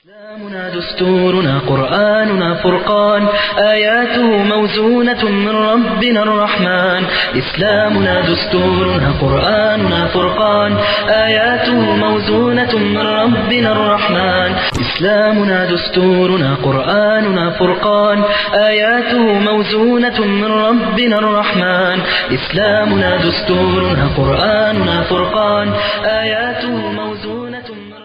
إسلامنا دستورنا قرآننا فرقان آياته موزونة من ربنا الرحمن إسلامنا دستورنا قرآننا فرقان آياته موزونة من ربنا الرحمن إسلامنا دستورنا قرآننا فرقان آياته موزونة من ربنا الرحمن إسلامنا دستورنا قرآننا فرقان آياته موزونة من ربنا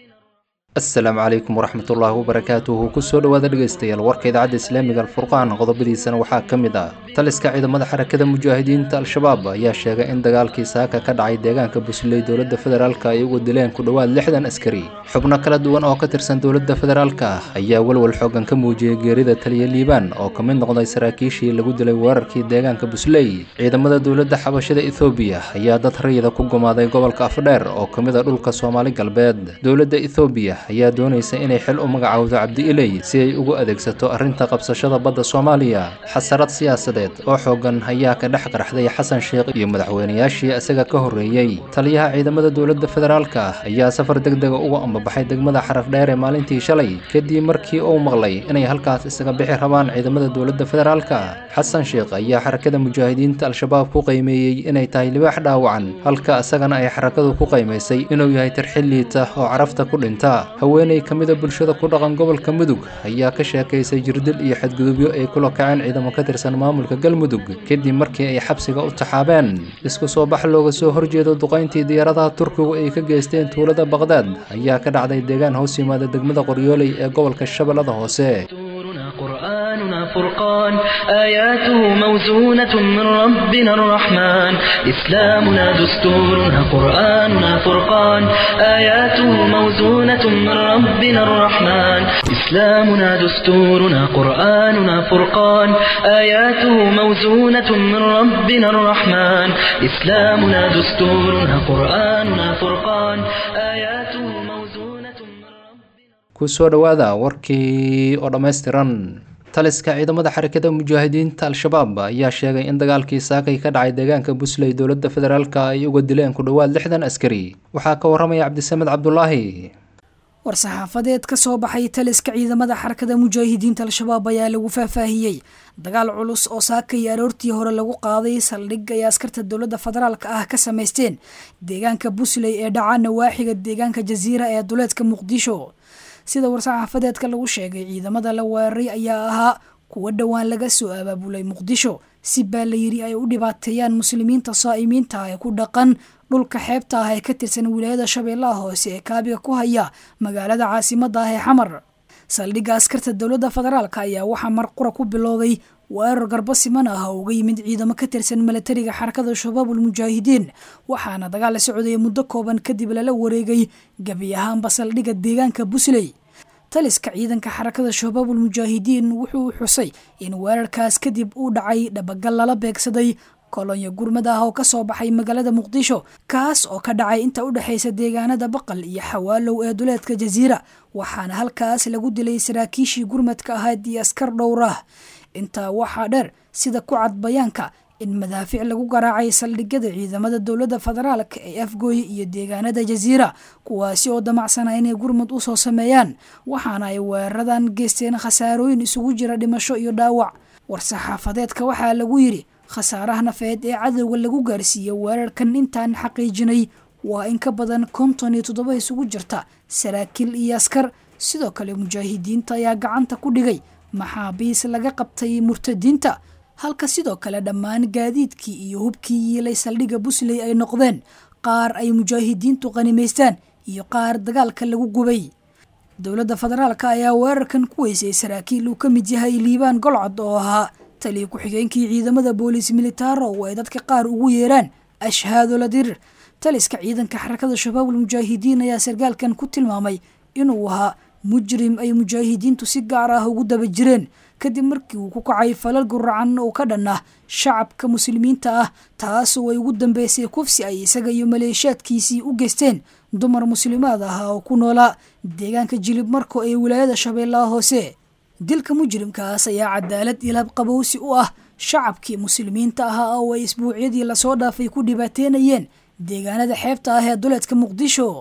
asalaamu calaykum waraxmatullaahi wabarakaatuhu kusoo dhowaada dhegaystayaal warka idaacadda islaamiga alfurqaan qodobadiisana waxaa ka mid ah taliska ciidamada xarakada mujaahidiinta al-shabaab ayaa sheegay in dagaalkii saaka ka dhacay deegaanka busley dowladda federaalk ay ugu dileen ku dhowaad lixdan askari xubno kala duwan oo ka tirsan dowladda federaalk ayaa walwal xoogan ka muujiyey geerida taliya liibaan oo ka mid noqday saraakiishii lagu dilay weerarkii deegaanka busley ciidamada dowladda xabashada ethoobiya ayaa dad rayida ku gumaaday gobolka afdheer oo ka mid a dhulka soomaali galbeed dowladda ethoobiya ayaa doonaysa inay xil u magacaawdo cabdi iley si ay ugu adeegsato arrinta qabsashada badda soomaaliya xasarad siyaasadeed oo xoogan ayaa ka dhex qarxday xasan sheekh iyo madaxweynayaashii isaga ka horreeyey taliyaha ciidamada dowladda federaalk ayaa safar deg dega uga ambabaxay degmada xaraf dheer ee maalintii shalay kadib markii uu maqlay inay halkaas isaga bixi rabaan ciidamada dowladda federaalk xasan sheekh ayaa xarakada mujaahidiinta al-shabaab ku qiimeeyey inay tahay libaax dhaawacan halka isagana ay xarakadu ku qiimaysay inuu yahay tarxilliita oo carafta ku dhinta haweeney ka mida bulshada ku dhaqan gobolka mudug ayaa ka sheekaysay jirdil iyo xadgudubyo ay kula kaceen ciidamo ka tirsan maamulka galmudug kadib markii ay xabsiga u taxaabeen isku soo bax looga soo horjeedo duqayntii diyaaradaha turkigu ay ka geysteen tuulada baqdaad ayaa ka dhacday deegaan hoos yimaada degmada qoryooley ee gobolka shabeellada hoose دستورنا قرآننا فرقان آياته موزونة من ربنا الرحمن إسلامنا دستورنا قرآننا فرقان آياته موزونة من ربنا الرحمن إسلامنا دستورنا قرآننا فرقان آياته موزونة من ربنا الرحمن إسلامنا دستورنا قرآننا فرقان آياته موزونة من ربنا kusoo dhowaada warkii oo dhammaystiran taliska ciidamada xarakada mujaahidiinta al-shabaab ayaa sheegay in dagaalkii saakay ka dhacay deegaanka busley dowladda federaalk ay uga dileen ku dhowaad lixdan askari waxaa ka waramaya cabdisamed cabdulaahi war-saxaafadeed ka soo baxay taliska ciidamada xarakada mujaahidiinta al-shabaab ayaa lagu faahfaahiyey dagaal culus oo saaka iyo aroortii hore lagu qaaday saldhig ay askarta dowladda federaalka ah ka samaysteen deegaanka busley ee dhaca nawaaxiga deegaanka jasiira ee duleedka muqdisho sida war-saxaafadeedka lagu sheegay ciidamada la weeraray ayaa ahaa kuwo dhowaan laga soo abaabulay muqdisho si baa la yiri ay u dhibaateeyaan muslimiinta saa'imiinta ee ku dhaqan dhulka xeebta ah ee ka tirsan wilaayada shabeellaha hoose ee kaabiga ku haya magaalada caasimada ah ee xamar saldhigga askarta dowladda federaalk ayaa waxaa marqura ku bilowday weerar garbo siman ah oo uga yimid ciidamo ka tirsan milatariga xarakada shabaabul mujaahidiin waxaana dagaal la socdaya muddo kooban kadib lala wareegay gebi ahaanba saldhigga deegaanka busley taliska ciidanka xarakada shabaabul mujaahidiin wuxuu xusay in weerarkaas kadib uu dhacay dhabagal lala beegsaday kolonyo gurmad ah oo kasoo baxay magaalada muqdisho kaas oo ka dhacay inta u dhexaysa deegaanada baqal iyo xawaalow ee duleedka jasiira waxaana halkaas lagu dilay saraakiishii gurmadka ahayd iyo askar dhowr ah intaa waxaa dheer sida ku cad bayaanka in madaafiic lagu garaacay saldhigyada ciidamada dowladda federaalk ee afgooye iyo deegaanada jasiira kuwaasi oo damacsana inay gurmud usoo sameeyaan waxaana ay weeraradan geysteen khasaarooyin isugu jira dhimasho iyo dhaawac war-saxaafadeedka waxaa lagu yidhi khasaaraha nafeed ee cadowga lagu gaarsiiyey weerarkan intaan xaqiijinay waa in ka badan konton iyo toddoba isugu jirta saraakiil iyo askar sidoo kale mujaahidiinta ayaa gacanta ku dhigay maxaabiis laga qabtay murtadiinta halka sidoo kale dhammaan gaadiidkii iyo hubkii yiilay saldhigga busley ay noqdeen qaar ay mujaahidiintu qanimaystaan iyo qaar dagaalka lagu gubay dowladda federaalk ayaa weerarkan ku weysay saraakiil uu ka mid yahay liibaan golcod oo ahaa taliya ku-xigeenkii ciidamada booliis militaaro oo ay dadka qaar ugu yeeraan ashhaado la dirir taliska ciidanka xarakada shabaabul mujaahidiin ayaa sargaalkan ku tilmaamay inuu ahaa mujrim ay mujaahidiintu si gaar ah ugu daba jireen kadib markii uu ku kacay falal guracan oo ka dhan ah shacabka muslimiinta ah taasoo ay ugu dambeysay kufsi ay isaga iyo maleeshaadkiisii u geysteen dumar muslimaad ah oo ku noolaa deegaanka jilib marko ee wilaayada shabeellaha hoose dilka mujrimkaas ayaa cadaalad ilab qabowsi u ah shacabkii muslimiinta ahaa oo ay isbuucyadii lasoo dhaafay ku dhibaateynayeen deegaanada xeebta ah ee duleedka muqdisho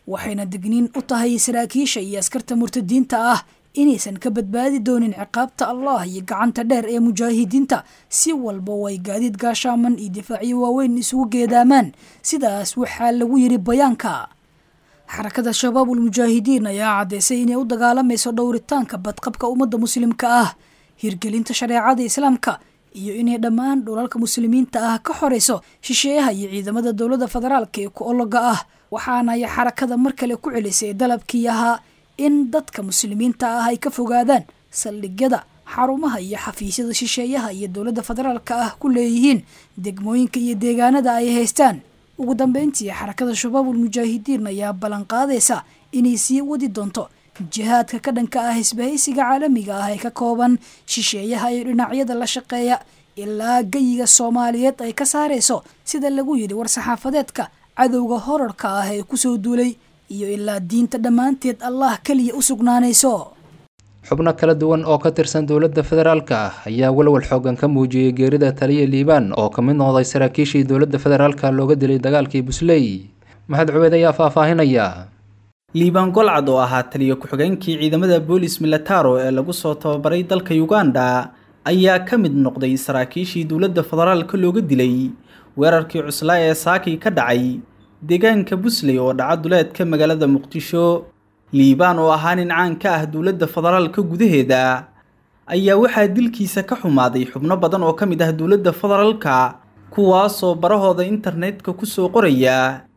waxayna digniin u tahay saraakiisha iyo askarta murtadiinta ah inaysan ka badbaadi doonin ciqaabta allah iyo gacanta dheer ee mujaahidiinta si walba way gaadiid gaashaaman iyo difaacyo waaweyn isugu geedaamaan sidaas waxaa lagu yidhi bayaanka xarakada shabaabul mujaahidiin ayaa caddeysay inay u dagaalamayso dhowritaanka badqabka ummadda muslimka ah hirgelinta shareecada islaamka iyo inay dhammaan dhulalka muslimiinta ah ka xorayso shisheeyaha iyo ciidamada dowladda federaalka ee ku ologa ah waxaana ay xarakada mar kale ku celisay dalabkii ahaa in dadka muslimiinta ah ay ka fogaadaan saldhigyada xarumaha iyo xafiisyada shisheeyaha iyo dowladda federaalka ah ku leeyihiin degmooyinka iyo deegaanada ay haystaan ugu dambeyntii xarakada shabaabul mujaahidiin ayaa ballanqaadaysa inay sii wadi doonto jihaadka ka dhanka ah hisbahaysiga caalamiga ah ee ka kooban shisheeyaha iyo dhinacyada la shaqeeya ilaa geyiga soomaaliyeed ay ka saarayso sida lagu yidhi war-saxaafadeedka cadowga horarka ah ee kusoo duulay iyo ilaa diinta dhammaanteed allah keliya u sugnaanayso xubno kala duwan oo ka tirsan dowladda federaalka ah ayaa walwal xoogan ka muujiyey geerida taliya liibaan oo ka mid noqday saraakiishii dowladda federaalka looga dilay dagaalkii busley maxamed cubeed ayaa faahfaahinaya liibaan golcad oo ahaa taliya ku-xigeenkii ciidamada boolis milataro ee lagu soo tababaray dalka uganda ayaa ka mid noqday saraakiishii dowladda federaalka looga dilay weerarkii cuslaa ee saakii ka dhacay deegaanka busley oo dhaca duleedka magaalada muqdisho liibaan oo ahaa nin caan ka ah dowladda federaalka gudaheeda ayaa waxaa dilkiisa ka xumaaday xubno badan oo ka mid ah dowladda federaalka kuwaasoo barahooda internetka kusoo qoraya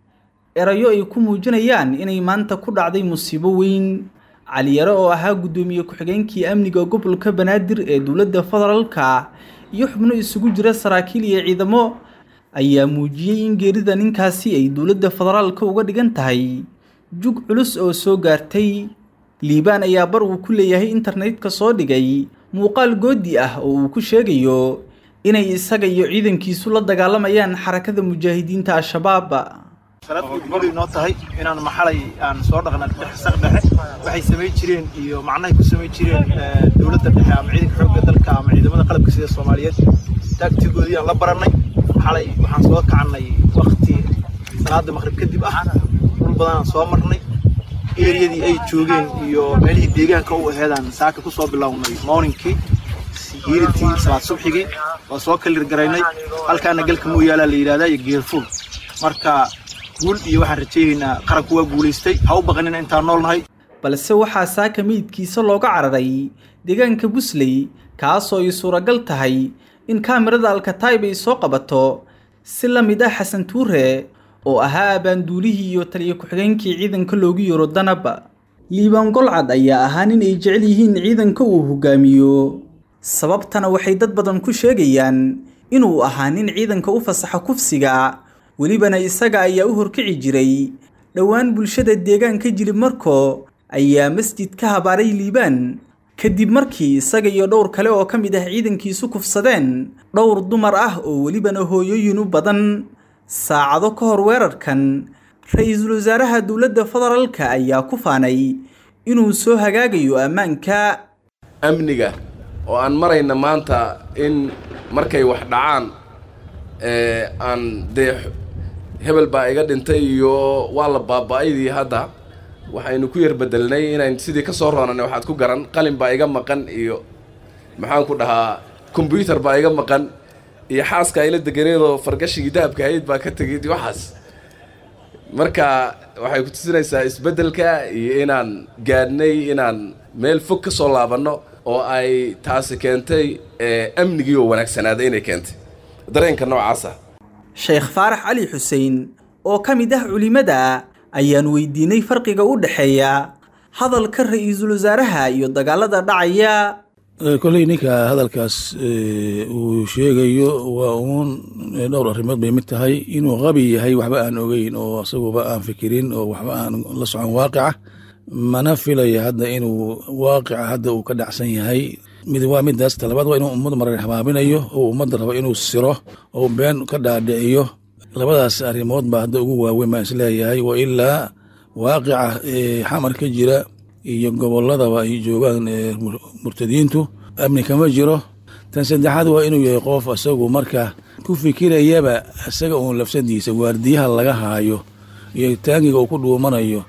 erayo ay ku muujinayaan inay maanta ku dhacday musiibo weyn caliyare oo ahaa guddoomiye ku-xigeenkii amniga gobolka banaadir ee dowladda federaalka iyo xubno isugu jira saraakiil iyo ciidamo ayaa muujiyey in geerida ninkaasi ay dowladda federaalka uga dhigan tahay jug culus oo soo gaartay liibaan ayaa bar uu ku leeyahay internetka soo dhigay muuqaal goodi ah oo uu ku sheegayo inay isaga iyo ciidankiisu la dagaalamayaan xarakada mujaahidiinta al-shabaab salaad gudguday noo tahay inaan maxalay aan soo dhaqna saq dhexe waxay samayn jireen iyo macnahay ku samayn jireen dowladda dhexe ama ciidanka xoogga dalka ama ciidamada qalabka sida soomaaliyeed taagtigoodii aan la barannay xalay waxaan soo kacnay wakti salaada maqrib kadib ah dhul badanaan soo marnay eriyadii ay joogeen iyo meelihii deegaanka u aheedaan saaka ku soo bilownay morningkii hiiritii salaad subxigii waa soo kalir garaynay halkaana galka mooyaalaa la yidhahdaa iyo geerful marka guul iyo waxaan rajaynaynaa qaranku waa guulaystay ha u baqanina intaan nool nahay balse waxaa saaka meydkiisa looga cararay deegaanka busley kaasoo ay suuragal tahay in kaamirada alkataib ay soo qabato si la mid ah xasan tuure oo ahaa abaanduulihii iyo taliya ku-xigeenkii ciidanka loogu yaro danab liibaan golcad ayaa ahaa nin ay jecel yihiin ciidanka uu hogaamiyo sababtana waxay dad badan ku sheegayaan inuu ahaa nin ciidanka u fasaxa kufsiga welibana isaga ayaa u horkici jiray dhowaan bulshada deegaanka jilib marko ayaa masjid ka habaaray liibaan kadib markii isaga iyo dhowr kale oo ka mid ah ciidankiisu kufsadeen dhowr dumar ah oo welibana hooyooyin u badan saacado ka hor weerarkan ra-iisul wasaaraha dowladda federaalka ayaa ku faanay inuu soo hagaagayo ammaanka amniga oo aan marayna maanta in markay wax dhacaan aan dee hebel baa iga dhintay iyo waa la baaba-aydii hadda waxaynu ku yar bedelnay inayn sidii ka soo roonanay waxaad ku garan qalin baa iga maqan iyo maxaan ku dhahaa kombyuutar baa iga maqan iyo xaaska ayla deganeedoo fargashigii dahabka hayd baa ka tegay waxaas marka waxay ku tusinaysaa isbeddelka iyo inaan gaadhnay inaan meel fog ka soo laabanno oo ay taasi keentay amnigii oo wanaagsanaaday inay keentay dareenka noocaasa sheekh faarax cali xuseen oo ka mid ah culimada ayaan weydiinay farqiga u dhexeeya hadalka ra-iisul wasaaraha iyo dagaalada dhacaya kolley ninka hadalkaas uu sheegayo waa uun dhowr arrimood bay mid tahay inuu qabi yahay waxba aan ogeyn oo isaguba aan fikirin oo waxba aan la socon waaqica mana filaya hadda inuu waaqica hadda uu ka dhacsan yahay mid waa midaas talabaad waa inuu ummad marar habaabinayo oo ummadda rabo inuu siro oo been ka dhaadhiciyo labadaas arrimood baa hadda ugu waaweyn baan isleeyahay wa ilaa waaqica xamar ka jira iyo gobolladaba ay joogaan murtadiintu amni kama jiro tan saddexaad waa inuu yahay qof isagu marka ku fikirayaba isaga uun lafsadiisa waardiyaha laga haayo iyo taangiga uu ku dhuumanayo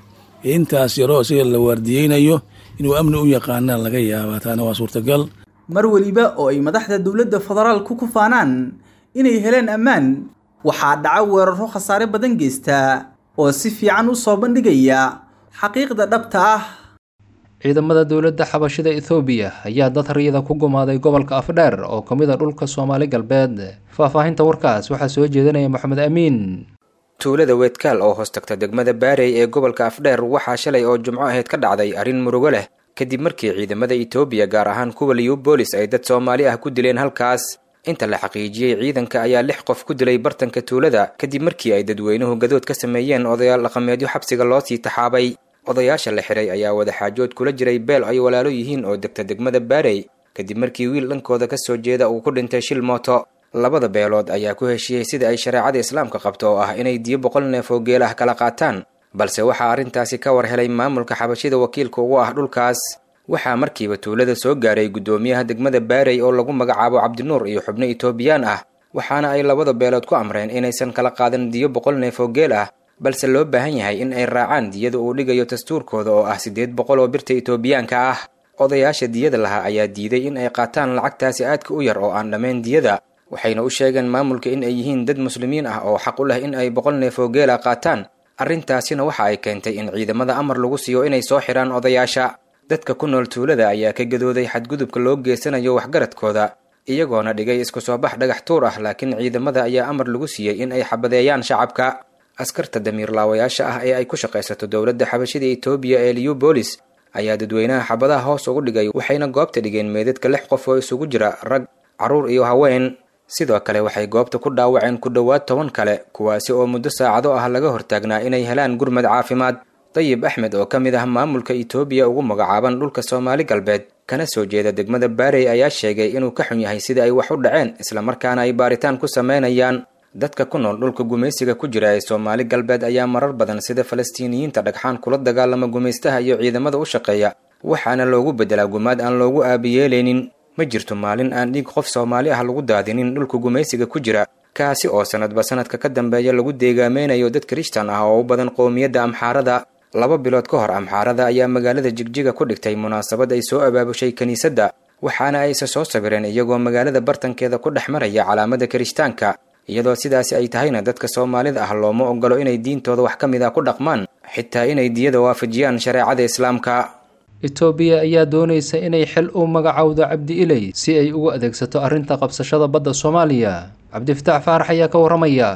intaas yaroo isaga la waardiyeynayo inuu amni u yaqaanaan laga yaabaa taana waa suurtagal mar weliba oo ay madaxda dowladda federaalku ku faanaan inay heleen ammaan waxaa dhaca weeraro khasaare badan geysta oo si fiican u soo bandhigaya xaqiiqda dhabta ah ciidamada dowladda xabashida ethoobiya ayaa dad riyada ku gumaaday gobolka afdheer oo ka mid a dhulka soomaali galbeed faahfaahinta warkaas waxaa soo jeedinaya moxamed amiin tuulada weedkaal oo hoos tagta degmada baarey ee gobolka afdheer waxaa shalay oo jumco ahayd ka dhacday arrin murugo leh kadib markii ciidamada etoobiya gaar ahaan kuwa liubolis ay dad soomaali ah ku dileen halkaas inta la xaqiijiyey ciidanka ayaa lix qof ku dilay bartanka tuulada kadib markii ay dadweynuhu gadood ka sameeyeen odayaal dhaqameedyo xabsiga loo sii taxaabay odayaasha la xiray ayaa wadaxaajood kula jiray beel ay walaalo yihiin oo degta degmada baarey kadib markii wiil dhankooda ka soo jeeda uu ku dhintay shil mooto labada beelood ayaa ku heshiiyey sida ay shareecada islaamka qabto oo ah inay diyo boqol neef oo geel ah kala qaataan balse waxaa arrintaasi ka war helay maamulka xabashida wakiilka ugu ah dhulkaas waxaa markiiba tuulada soo gaaray guddoomiyaha degmada baarey oo lagu magacaabo cabdinuur iyo xubno etoobiyaan ah waxaana ay labada beelood ku amreen inaysan kala qaadan diyo boqol neef oo geel ah balse loo baahan yahay in ay raacaan diyada uu dhigayo dastuurkooda oo ah siddeed boqol oo birta etoobiyaanka ah odayaasha diyada lahaa ayaa diiday in ay qaataan lacagtaasi aadka u yar oo aan dhammayn diyada waxayna u sheegeen maamulka in ay yihiin dad muslimiin ah oo xaq u leh in ay boqol neef oo geela qaataan arrintaasina waxa ay keentay in ciidamada amar lagu siiyo inay soo xidhaan odayaasha dadka ku nool tuulada ayaa ka gadooday xadgudubka loo geysanayo waxgaradkooda iyagoona dhigay isku soo bax dhagax tuur ah laakiin ciidamada ayaa amar lagu siiyey in ay xabadeeyaan shacabka askarta damiirlaawayaasha ah ee ay ku shaqaysato dowladda xabashida etoobiya ee liubolis ayaa dadweynaha xabadaha hoos ugu dhigay waxayna goobta dhigeen meedadka lix qof oo isugu jira rag carruur iyo haween sidoo kale waxay goobta ku dhaawaceen ku dhowaad toban kale kuwaasi oo muddo saacado ah laga hortaagnaa inay helaan gurmad caafimaad dayib axmed oo ka mid ah maamulka etoobiya ugu magacaaban dhulka soomaali galbeed kana soo jeeda degmada baarey ayaa sheegay inuu ka xun yahay sida ay wax u dhaceen islamarkaana ay baaritaan ku sameynayaan dadka ku nool dhulka gumaysiga ku jira ee soomaali galbeed ayaa marar badan sida falastiiniyiinta dhagxaan kula dagaalama gumaystaha iyo ciidamada u shaqeeya waxaana loogu beddelaa gumaad aan loogu aabiyeelaynin ma jirto maalin aan dhiig qof soomaali ah lagu daadinin dhulka gumaysiga ku jira kaasi oo sanadba sanadka ka dambeeya lagu deegaameynayo dad kirishtan ah oo u badan qowmiyadda amxaarada laba bilood ka hor amxaarada ayaa magaalada jigjiga ku dhigtay munaasabad ay soo abaabushay kiniisadda waxaana ay isa soo sawireen iyagoo magaalada bartankeeda ku dhex maraya calaamada kirishtaanka iyadoo sidaasi ay tahayna dadka soomaalida ah looma ogolo inay diintooda wax ka mid ah ku dhaqmaan xitaa inay diyada waafajiyaan shareecada islaamka etoobiya ayaa doonaysa inay xil u magacowdo cabdi iley si ay ugu adeegsato arrinta qabsashada badda soomaaliya cabdifataax faarax ayaa ka warramaya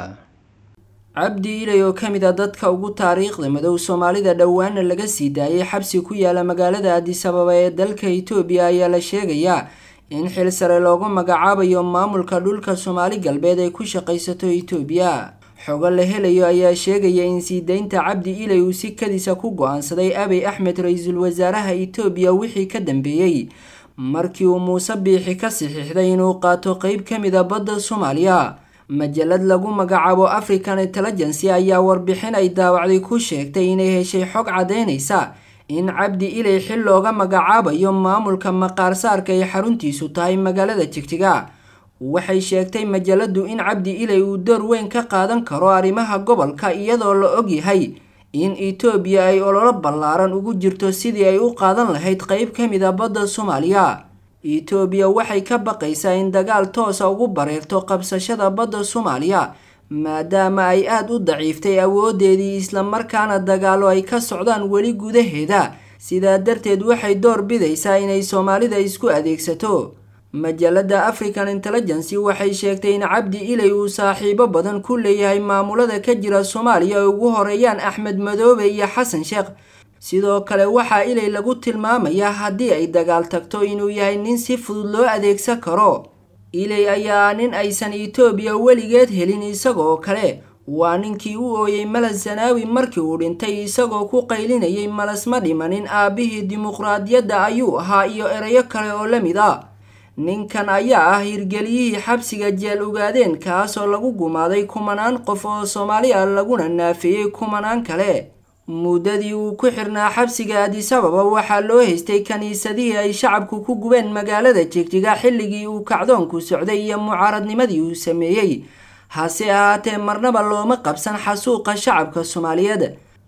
cabdi iley oo ka mid a dadka ugu taariikhda madow soomaalida dhowaana laga sii daayay xabsi ku yaala magaalada adisababa ee dalka itoobiya ayaa la sheegayaa in xil sare loogu magacaabayo maamulka dhulka soomaali galbeed ay ku shaqaysato itoobiya xogo la helayo ayaa sheegaya in sii daynta cabdi iley uu si kadisa ku go-aansaday abiy axmed ra-iisul wasaaraha itoobiya wixii ka dambeeyey markii uu muuse biixi ka saxiixday inuu qaato qeyb ka mid a badda soomaaliya majalad lagu magacaabo african intelligency ayaa warbixin ay daawacday ku sheegtay inay heshay xog caddeynaysa in cabdi iley xil looga magacaabayo maamulka maqaarsaarka ay xaruntiisu tahay magaalada jigjiga waxay sheegtay majaladu in cabdi iley uu door weyn ka qaadan karo arrimaha gobolka iyadoo la ogyahay in etoobiya ay ololo ballaaran ugu jirto sidii ay u qaadan lahayd qeyb ka mid a badda soomaaliya etoobiya waxay ka baqaysaa in dagaal toosa ugu bareerto qabsashada badda soomaaliya maadaama ay aada u daciiftay awoodeedii islamarkaana dagaalo ay ka socdaan weli gudaheeda sidaa darteed waxay door bidaysaa inay soomaalida isku adeegsato majalada african intelligency waxay sheegtay in cabdi iley uu saaxiibo badan ku leeyahay maamulada ka jira soomaaliya ay ugu horeeyaan axmed madoobe iyo xasan sheekh sidoo kale waxaa iley lagu tilmaamayaa haddii ay dagaal tagto inuu yahay nin si fudud loo adeegsan karo iley ayaa nin aysan etoobiya weligeed helin isagoo kale waa ninkii u ooyey malas zanaawi markii uu dhintay isagoo ku qaylinayay malas ma dhimanin aabbihii dimuqraadiyadda ayuu ahaa iyo erayo kale oo la mid a ninkan ayaa ah hirgeliyihii xabsiga jeel ogaadeen kaasoo lagu gumaaday kumanaan qof oo soomaali ah laguna naafeeyey kumanaan kale muddadii uu ku xirnaa xabsiga adisababa waxaa loo haystay kiniisadihii ay shacabku ku gubeen magaalada jigjiga xilligii uu kacdoonku socday iyo mucaaradnimadii uu sameeyey hase ahaatee marnaba looma qabsan xasuuqa shacabka soomaaliyeed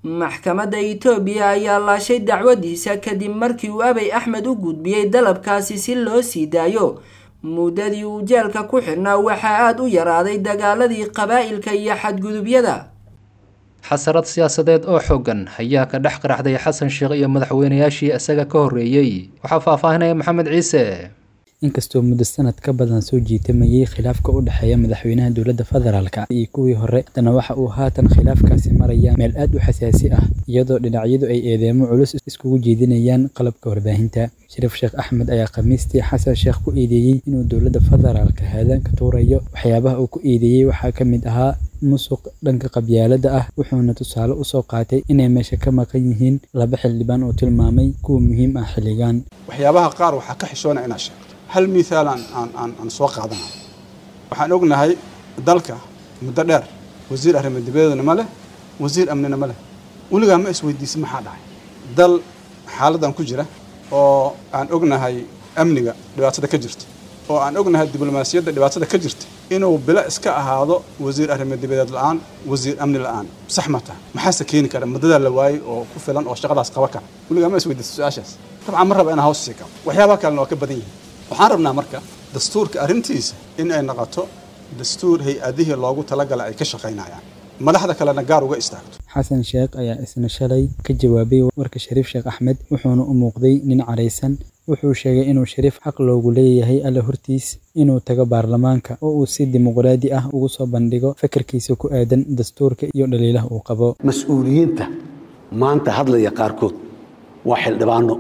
maxkamadda itoobiya ayaa laashay dacwadiisa kadib markii uu abay axmed u gudbiyey dalabkaasi si loo sii daayo muddadii uu jeelka ku xidhnaa waxaa aada u yaraaday dagaaladii qabaa'ilka iyo xadgudubyada xasarad siyaasadeed oo xooggan ayaa ka dhex qaraxday xasan sheekh iyo madaxweynayaashii isaga ka horreeyey waxaa faahfaahinaya maxamed ciise inkastoo muddo sanad ka badan soo jiitamayay khilaafka u dhexeeya madaxweynaha dowladda federaalka iyo kuwii hore haddana waxa uu haatan khilaafkaasi maraya meel aad u xasaasi ah iyadoo dhinacyadu ay eedeemo culus iskugu jeedinayaan qalabka warbaahinta shariif sheekh axmed ayaa khamiistii xasan sheekh ku eedeeyey inuu dowladda federaalka haadan ka tuurayo waxyaabaha uu ku eedeeyey waxaa ka mid ahaa musuq dhanka qabyaalada ah wuxuuna tusaale usoo qaatay inay meesha ka maqan yihiin laba xildhibaan oo tilmaamay kuwa muhiim ah xilligan waxyaabaha qaar waxaa ka xishoona inaad sheegto hal mithaal aan aan aan aan soo qaadanayo waxaan ognahay dalka muddo dheer wasiir arrimo dibadeedna ma leh wasiir amnina ma leh weligaa ma isweydiisa maxaa dhacay dal xaaladan ku jira oo aan ognahay amniga dhibaatada ka jirta oo aan ognahay diblomaasiyadda dhibaatada ka jirta inuu bilo iska ahaado wasiir arrimo dibadeed la-aan wasiir amni la-aan sax ma taha maxaase keeni kara muddadaa la waayey oo ku filan oo shaqadaas qaba kara weligaa ma isweydiisa su-aashaas dabcan ma raba inaan hoos sii kabo waxyaabaha kalena waa ka badan yihiin waxaan rabnaa marka dastuurka arrintiisa in ay noqoto dastuur hay-adihii loogu talagalay ay ka shaqaynayaan madaxda kalena gaar uga istaagto xasan sheekh ayaa isna shalay ka jawaabay warka shariif sheekh axmed wuxuuna u muuqday nin caraysan wuxuu sheegay inuu shariif xaq loogu leeyahay alla hortiis inuu tago baarlamaanka oo uu si dimuqraadi ah ugu soo bandhigo fikirkiisa ku aadan dastuurka iyo dhaliilaha uu qabo mas-uuliyiinta maanta hadlaya qaarkood waa xildhibaano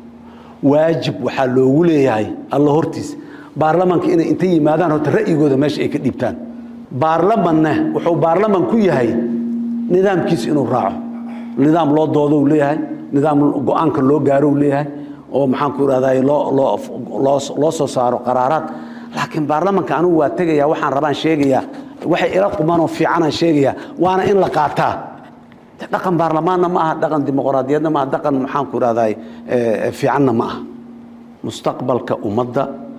waajib waxaa loogu leeyahay alla hortiis baarlamanka inay inta yimaadaan horta ra'yigooda meesha ay ka dhiibtaan baarlamanna wuxuu baarlaman ku yahay nidaamkiisa inuu raaco nidaam loo doodo uu leeyahay nidaam go-aanka loo gaaro uu leeyahay oo maxaan ku irahday loo soo saaro qaraaraad laakiin baarlamanka anigu waa tegaya waxaan rabaan sheegayaa waxay ila qumanoo fiicanaan sheegayaa waana in la qaataa dhaqan baarlamaanna ma aha dhaqan dimuqraadiyadna ma aha dhaqan maxaan ku irahday fiicanna ma aha mustaqbalka ummadda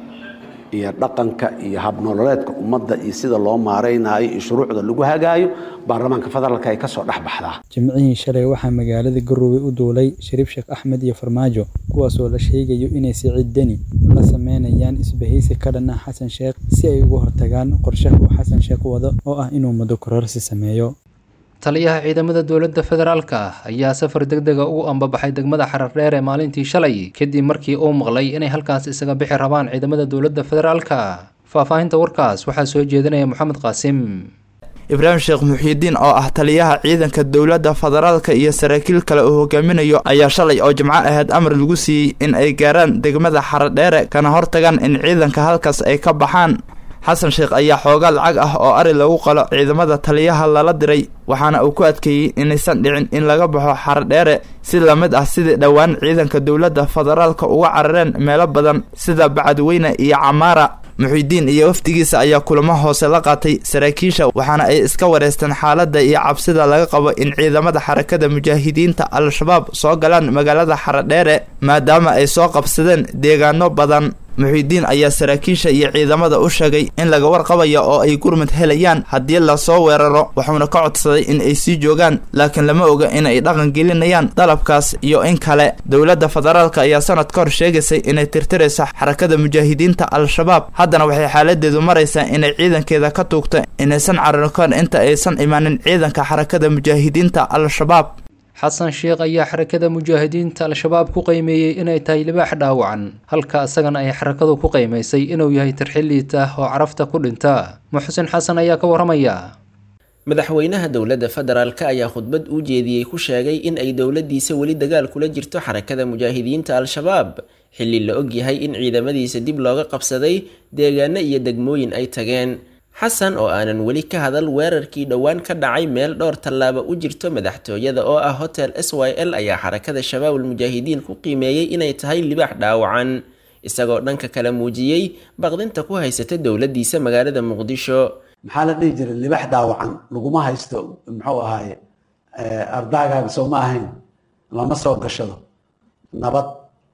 iyo dhaqanka iyo habnololeedka ummadda iyo sida loo maaraynayo iyo shuruucda lagu hagaayo baarlamaanka federaalka ay ka soo dhex baxdaa jimcihii shalay waxaa magaalada garowe u duulay shariif sheekh axmed iyo farmaajo kuwaasoo la sheegayo inay siciid deni la sameynayaan isbahaysi ka dhan ah xasan sheekh si ay uga hortagaan qorshaha uu xasan sheekh wado oo ah inuu muddo kororsi sameeyo taliyaha ciidamada dowladda federaalka ayaa safar deg dega ugu ambabaxay degmada xarardheer ee maalintii shalay kadib markii uu maqlay inay halkaas isaga bixi rabaan ciidamada dowladda federaalka faahfaahinta warkaas waxaa soo jeedinaya moxamed qaasim ibraahim sheekh muxiidiin oo ah taliyaha ciidanka dowladda federaalka iyo saraakiil kale uu hogaaminayo ayaa shalay oo jimco ahayd amar lagu siiyey in ay gaaraan degmada xaradheere kana hortagaan in ciidanka halkaas ay ka baxaan xasan sheekh ayaa xoogaa lacag ah oo ari lagu qalo ciidamada taliyaha lala diray waxaana uu ku adkeeyey inaysan dhicin in laga baxo xaradheere si lamid ah sidii dhowaan ciidanka dowladda federaalka uga carareen meelo badan sida bacadweyne iyo camaara muxiidiin iyo wafdigiisa ayaa kulamo hoose la qaatay saraakiisha waxaana ay iska wareysteen xaaladda iyo cabsida laga qabo in ciidamada xarakada mujaahidiinta al-shabaab soo galaan magaalada xaradheere maadaama ay soo qabsadeen deegaano badan muxiidiin ayaa saraakiisha iyo ciidamada u sheegay in laga warqabaya oo ay gurmud helayaan haddii lasoo weeraro wuxuuna ka codsaday in ay sii joogaan laakiin lama oga in ay dhaqan gelinayaan dalabkaas iyo in kale dowladda federaalka ayaa sanad ka hor sheegaysay inay tirtirayso xarakada mujaahidiinta al-shabaab haddana waxay xaaladeedu maraysaa inay ciidankeeda ka tuugto inaysan cararkoon inta aysan imaanin ciidanka xarakada mujaahidiinta al-shabaab xasan sheekh ayaa xarakada mujaahidiinta al-shabaab ku qiimeeyey inay tahay libaax dhaawacan halka isagana ay xarakadu ku qiimaysay inuu yahay tirxiliita oo carafta ku dhinta muxsin xasan ayaa ka waramaya madaxweynaha dowladda federaalk ayaa khudbad uu jeediyey ku sheegay in ay dowladdiisa weli dagaal kula jirto xarakada mujaahidiinta al-shabaab xilli la ogyahay in ciidamadiisa dib looga qabsaday deegaano iyo degmooyin ay tageen xasan oo aanan weli ka hadal weerarkii dhowaan ka dhacay meel dhowr tallaaba u jirto madaxtooyada oo ah hotel s y l ayaa xarakada shabaabul mujaahidiin ku qiimeeyey inay tahay libaax dhaawacan isagoo dhanka kale muujiyey baqdinta ku haysata dowladdiisa magaalada muqdisho maxaa la dhihi jiray libax dhaawacan laguma haysto muxuu ahaaye ardaagaaga soo ma ahayn lama soo gashado nabad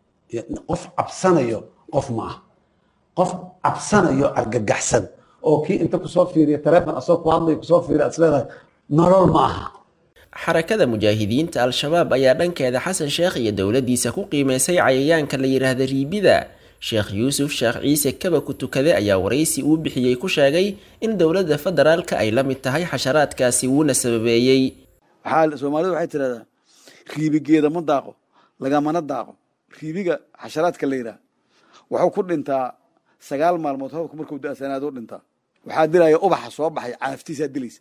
qof cabsanayo qof ma ah qof cabsanayo argagaxsan oo kii inta kusoo fiiriya taleefon asoo ku hadlayo kusoo fiiriya is leedahay nolol ma aha xarakada mujaahidiinta al-shabaab ayaa dhankeeda xasan sheekh iyo dowladiisa ku qiimeysay cayayaanka la yidhaahda riibida sheekh yuusuf sheekh ciise kaba ku tukade ayaa waraysi uu bixiyey ku sheegay in dowladda federaalka ay la mid tahay xasharaadkaasi wuuna sababeeyey waxaa soomaalidu waxay tidhahdaa riibigeeda ma daaqo lagamana daaqo riibiga xasharaadka la yidhaha wuxuu ku dhintaa sagaal maalmood roobka markuu da-sanaado u dhintaa waxaa dilaya ubaxa soo baxay caaftiisaa dilaysa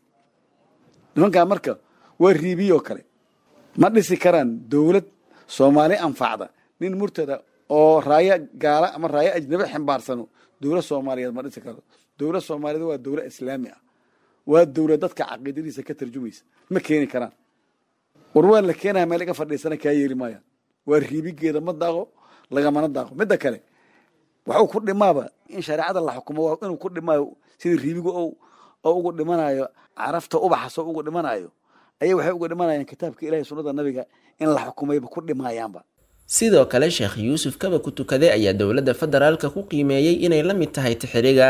nimankaa marka waa riibiyoo kale ma dhisi karaan dowlad soomaali anfacda nin murtada oo raayo gaala ama raayo ajnabi xambaarsano dowlad soomaaliyeed ma dhisi karo dowlad soomaaliyeed waa dowlad islaami ah waa dowlad dadka caqiidadiisa ka tarjumaysa ma keeni karaan war waa la keenaya meel iga fadhiisana kaa yeeli maayaan waa riibigeeda ma daaqo lagamana daaqo midda kale waxuu ku dhimaaba in shareecada la xukumo waa inuu ku dhimaayo sidii riibigu oo ugu dhimanayo carafta ubaxasoo ugu dhimanayo ayay waxay uga dhimanayaan kitaabka ilahay sunnada nabiga in la xukumayba ku dhimayaanba sidoo kale sheekh yuusuf kaba ku tukade ayaa dowladda federaalka ku qiimeeyey inay la mid tahay tixiriga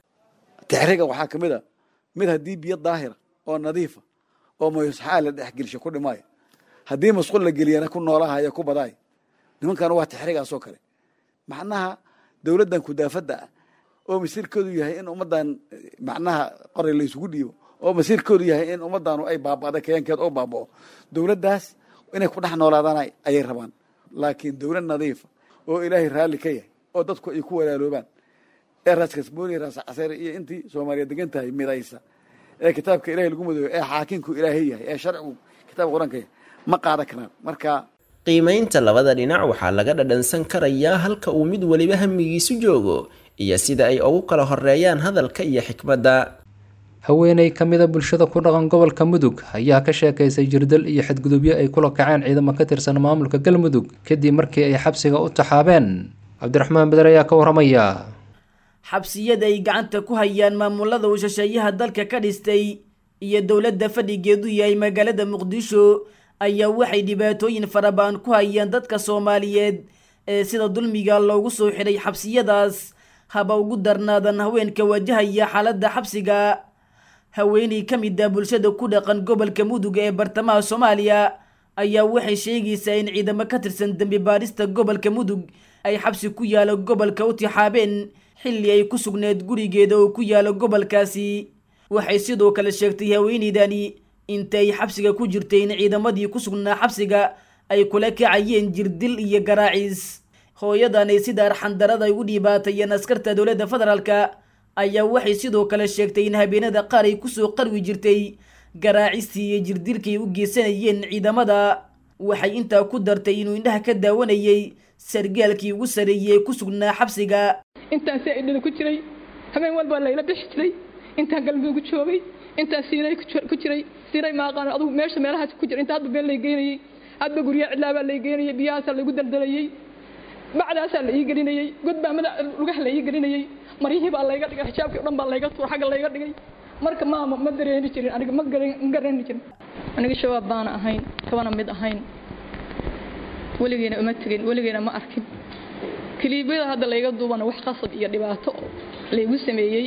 tixriga waxaa ka mid a mid haddii biyo daahira oo nadiifa oo mayusxaa la dhexgelisho ku dhimaayo haddii masqul la geliyana ku noolahaya ku badaay nimankan waa tixrigaasoo kale macnaha dowladdan kudaafadda ah oo masiirkoodu yahay in ummaddan macnaha qoray laysugu dhiibo oo masiirkoodu yahay in ummaddaanu ay baaba'da kayaankeed oo baaba'o dowladdaas inay ku dhex noolaadaan ayay rabaan laakiin dowlad nadiifa oo ilaahay raalli ka yahay oo dadku ay ku walaaloobaan ee raas kasbooni raas caseere iyo intii soomaaliya degan tahay midaysa ee kitaabka ilahay lagu madooyo ee xaakinku ilaahay yahay ee sharcigu kitaabka qur-aanka yahay ma qaadan karaan marka qiimaynta labada dhinac waxaa laga dhadhansan karayaa halka uu mid weliba hamigiisu joogo iyo sida ay ugu kala horeeyaan hadalka iyo xikmadda haweeney ka mida bulshada ku dhaqan gobolka mudug ayaa ka sheekaysay jirdal iyo xadgudubyo ay kula kaceen ciidamo ka tirsan maamulka galmudug kadib markii ay xabsiga u taxaabeen cabdiraxmaan beder ayaa ka waramaya xabsiyada ay gacanta ku hayaan maamulada uu shisheeyaha dalka ka dhistay iyo dowladda fadhigeedu yahay magaalada muqdisho ayaa waxay dhibaatooyin farabaan ku hayaan dadka soomaaliyeed ee sida dulmiga loogu soo xidhay xabsiyadaas haba ugu darnaadan haweenka wajahaya xaaladda xabsiga haweeney ka mid ah bulshada ku dhaqan gobolka mudug ee bartamaha soomaaliya ayaa waxay sheegaysaa in ciidamo ka tirsan dembi baadhista gobolka mudug ay xabsi ku yaalo gobolka u tixaabeen xilli ay ku sugneed gurigeeda oo ku yaalo gobolkaasi waxay sidoo kale sheegtay haweeneydani inta ay xabsiga ku jirtay in ciidamadii ku sugnaa xabsiga ay kula kacayeen jirdil iyo garaaciis hooyadan ay sida arxandarada ay u dhibaatayeen askarta dowladda federaalka ayaa waxay sidoo kale sheegtay in habeenada qaar ay kusoo qarwi jirtay garaacistii iyo jirdilkay u geysanayeen ciidamada waxay intaa ku dartay inuu indhaha ka daawanayay sargaalkii ugu sareeyey ee ku sugnaa xabsiga intaan si idhada ku jiray habeen walbaa layla bixi jiray intaan galmudug joogay intaan siiray ku jiray siiray maaqaan adugu meesha meelahaas ku jira inta hadba been lay geynayay hadba guryaha cidlaabaa lay geynayay biyahaasaa laygu daldalayay bacdaasaa la ii gelinayay godbaa madax lugaha la ii gelinayay maryihii baa layga dhigay xijaabkii o dhan baa layga tuur xagga layga dhigay marka maama ma dareeni jirin aniga ma garani jirin aniga shabaab baana ahayn kabana mid ahayn weligeena uma tegin weligeena ma arkin kiliibyada hadda layga duubana wax qasab iyo dhibaato laygu sameeyey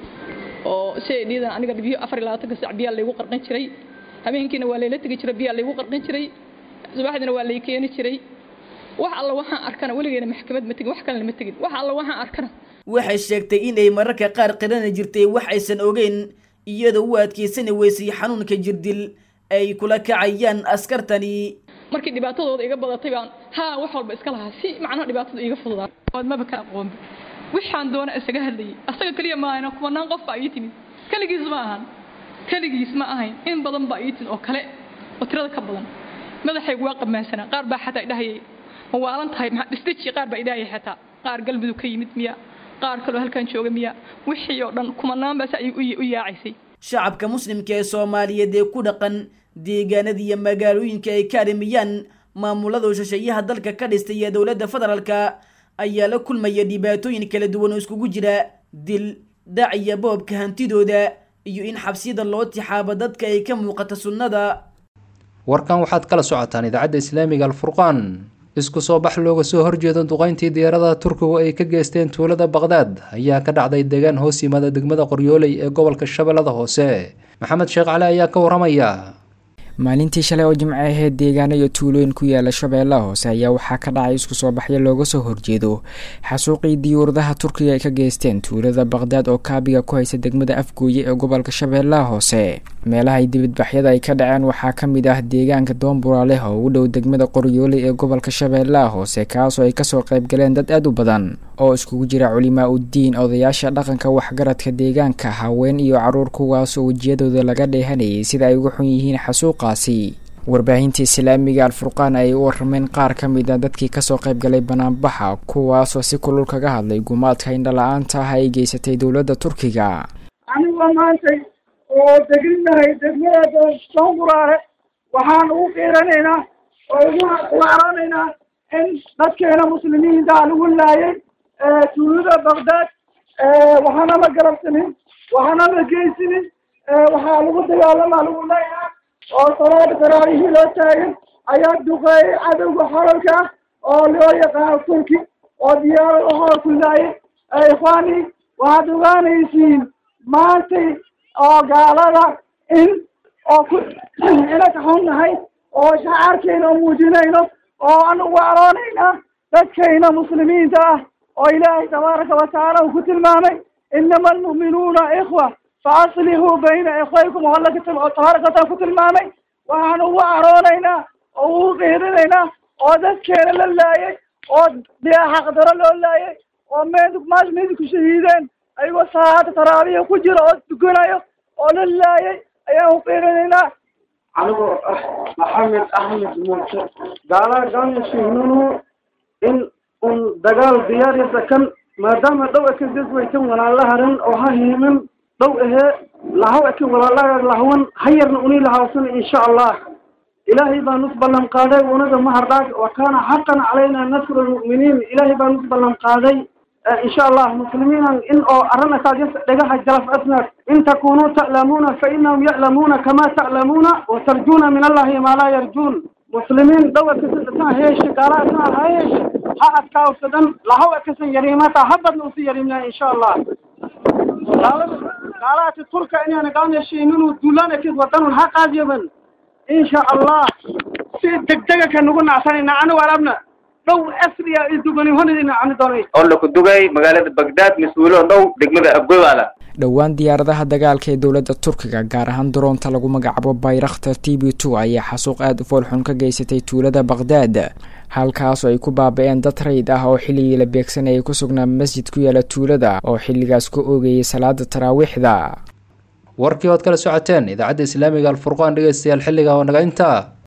oo siday dhiidan aniga biyo afar iyo labaatanka sac biyaa laygu qarqin jiray habeenkiina waa layla tegi jiray biyaa laygu qarqin jiray subaxdiina waa lay keeni jiray wax alla waxaan arkana weligeena maxkamad ma tegin wax kalena ma tegin wax alla waxaan arkana waxay sheegtay in ay mararka qaar qirana jirtay wax aysan ogeyn iyadoo u adkeysani weysay xanuunka jirdil ay kula kacayaan askartani markii dhibaatadooda iga badatay baan haa wax walba iska lahaa si macnaha dhibaatada iga fududaa ood maba ka aqoonba wixaan doona isaga hadlayay asaga keliya ma ahayna kumanaan qof baa ii timid keligiis ma ahan keligiis ma ahayn in badan baa ii timid oo kale oo tirada ka badan madaxaygu waa qamaansanaa qaar baa xataa idhahayay ma waalan tahay maxaa dhistaji qaar baa idhahayay xataa qaar galmudug ka yimid miya qaar kaloo halkan jooga miya wixii oo dhan kumanaan baas ay u yaacaysay shacabka muslimka ee soomaaliyeed ee ku dhaqan deegaanada iyo magaalooyinka ay ka arimiyaan maamulada shisheeyaha dalka ka dhistay ee dowladda federaalka ayaa la kulmaya dhibaatooyin kala duwan oo iskugu jira dil dhac iyo boobka hantidooda iyo in xabsiyada loo tixaabo dadka ay ka muuqata sunnada warkan waxaad kala socotaan idaacadda islaamiga alfurqaan isku soo bax looga soo horjeedo duqayntii diyaaradaha turkigu ay ka geysteen tuulada baqdaad ayaa ka dhacday deegaan hoos yimaada degmada qoryooley ee gobolka shabeellada hoose maxamed sheekh cali ayaa ka waramaya maalintii shalay oo jimco aheyd deegaano iyo tuulooyin ku yaala shabeellaha hoose ayaa waxaa ka dhacay isku soo baxyo looga soo horjeedo xasuuqii diyuuradaha turkiga ay ka geysteen tuulada baqhdaad oo kaabiga ku haysa degmada afgooye ee gobolka shabeellaha hoose meelahay dibadbaxyada ay ka dhaceen waxaa ka mid ah deegaanka doonburaaleh oo u dhow degmada qoryoole ee gobolka shabeellaha hoose kaasoo ay kasoo qayb galeen dad aad u badan oo iskugu jira culimaa uddiin odayaasha dhaqanka waxgaradka deegaanka haween iyo caruur kuwaasoo wejiyadooda laga dheehanayay sida ay uga xun yihiin xasuuqaasi warbaahinta islaamiga alfurqaan ay u warameen qaar ka mid a dadkii kasoo qayb galay banaanbaxa kuwaasoo si kulul kaga hadlay gumaadka indhala-aanta ah ay geysatay dowladda turkiga anigoo maantay oo deginahay degmada doonburaale waxaan ugu qiiranaynaa oo ugu waaranaynaa in dadkeena muslimiinta lagu laayay tuulada baqdaad waxaana ma garabsanin waxaana ma geysinin waxaa lagu dagaalamaa lagu leeyahay oo salaada taraawihii loo taagan ayaa duqeeyay cadowga xoralka ah oo loo yaqaano turki oo diyaarad waxaa ku laayay ikhwaani waxaad ogaanaysiin maantay oo gaalada in oo ku ina ka xunnahay oo shacaarkeena oo muujinayno oo anagu aroonayna dadkayna muslimiinta ah oo ilaahay tabaaraka watacaala uu ku tilmaamay inama almu'minuuna ikhwa faaslihuu bayna ikhwaykum oo alla tabaaraka wataala ku tilmaamay waxaan ugu aroonaynaa oo ugu qiirinaynaa oo dadkeena la laayay oo dee xaqdaro loo laayay oo meed maas meedi ku shahiideen ayagoo salaada taraabiya ku jira oo tukanayo oo la laayay ayaan u qiirinaynaa anigoo ah maxamed axmed muuse gaalaa gaanashihnunu in un dagaal diyaarisa kan maadaama dhow akan dadwaykan walaalaharan oo ha hiimin dhow ahee lahaw akan walaalaha lahwan hayarna uni lahawsan insha allah ilaahay baa nus ballan qaaday unaga mahardhaag wa kaana xaqan calayna nasru lmu'miniin ilaahay baa nus ballan qaaday insha allah muslimiinan in oo arrinakaas dhagaha jalaf asnaad in takunuu ta'lamuuna fa inahum ya'lamuuna kama ta'lamuuna wa tarjuuna min allahi maa laa yarjuun muslimiin dhow akasan heeshe gaala asnaa ha heeshe ha adkaawsadan lahaw akasan yariimata habadna usi yariimyaa insha allah gaalaati turka inaana gaanashiininu duulaanakid wadanun ha qaadyaban insha allah si degdega ka nugu nacsanayna anigu arabna dhow asriya iduganihonidina ani doonay oo la ku dugay magaalada bagdaad mas-uulo dhow degmada abgobaala dhowaan diyaaradaha dagaalka ee dowladda turkiga gaar ahaan daroonta lagu magacaabo bayrakhtar t b two ayaa xasuuq aada u foolxun ka geysatay tuulada baqhdaad halkaasoo ay ku baaba-een dad rayid ah oo xilligii la beegsanayay ku sugnaa masjid ku yaala tuulada oo xilligaas ku oogayay salaada taraawiixda warkii ood kala socoteen idaacadda islaamiga alfurqaan dhegeystayaal xilliga oo naga intaa